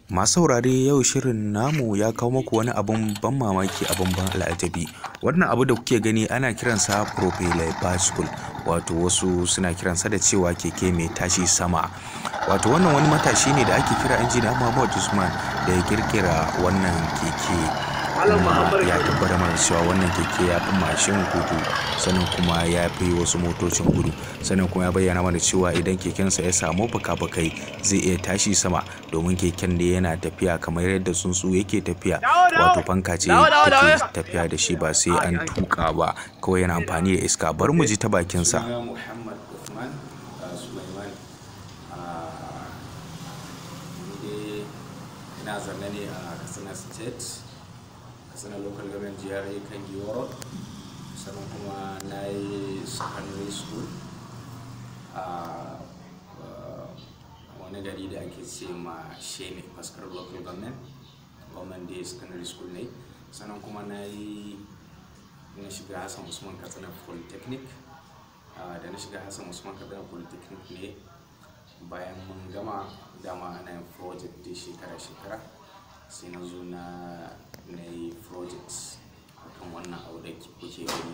Masu saurare yau shirin namu ya kawo muku wani abun ban mamaki abun ban al'ajabi. Wannan abu da kuke gani ana kiransa propeller bicycle wato wasu suna kiransa da cewa keke mai tashi sama. Wato wannan wani matashi ne da ake kira injiniya Muhammad Usman da ya kirkira wannan keke. kuma ya tabbatar mana cewa wannan keke ya fi mashin gudu sannan kuma ya fi wasu motocin gudu sannan kuma ya bayyana mana cewa idan kekensa ya samu fuka-fukai zai iya tashi sama domin keken da yana tafiya kamar yadda tsuntsu yake tafiya wato fanka ce take tafiya da shi ba sai an tuka ba kawai yana amfani da iska bar mu ji ta bakinsa ina zanne ne a katsina state katsina local government jihar kan giwaro sannan kuma na yi secondary school a wani gari da ake ce ma shene faskar local government government day secondary school ne sannan kuma na yi na shiga hassan usman katsina polytechnic da na shiga hassan usman katsina polytechnic ne bayan mun gama dama ana yin project da shekara-shekara sai na zo na na yi project akan wannan abu da kuke gani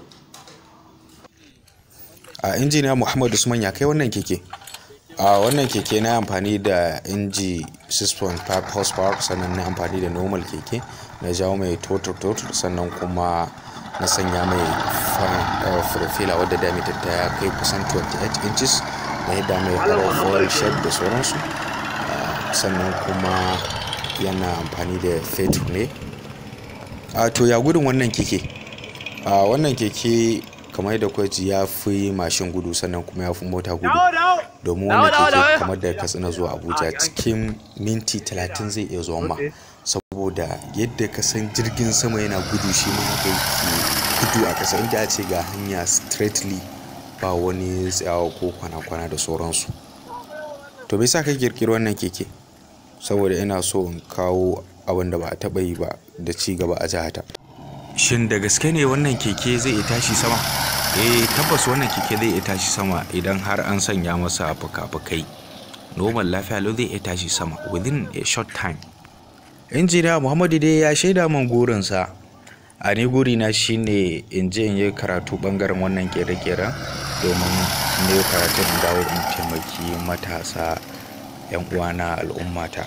a injiniya Muhammad Usman ya kai wannan keke a wannan keke na amfani da inji 6.5 horsepower sannan na amfani da normal keke na jawo mai total total sannan kuma na sanya mai profila wadda diameter ta ya kai kusan 28 inches da yadda mai foil shape da sauransu sannan kuma yana amfani da fetur ne a to ya gudun wannan keke a wannan keke kamar da kwaji ya fi mashin gudu sannan kuma ya fi mota gudu domin wannan keke kamar da katsina zuwa abuja cikin minti 30 zai iya zuwa ma saboda yadda ka san jirgin sama yana gudu shi ma haka yake gudu a ƙasa inda a ce ga hanya straightly ba wani tsayawa ko kwana-kwana da sauransu to bai sa ka kirkiri wannan keke saboda ina so in kawo abin da ba a taɓa yi ba da ci gaba a jihata shin da gaske ne wannan keke zai iya tashi sama eh tabbas wannan keke zai iya tashi sama idan har an sanya masa fuka-fukai normal lafiya lau zai iya tashi sama within a short time injiniya muhammadu dai ya shaida man gurinsa a ni gurina shine in je in yi karatu bangaren wannan kere-keren domin ne karatun dawo in taimaki matasa 'yan uwana al'ummata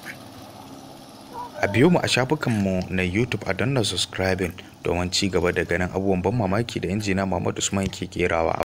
a biyo mu a shafukanmu na youtube a danna subscribing domin ci gaba da ganin abubuwan ban mamaki da injina muhammadu usman ke kerawa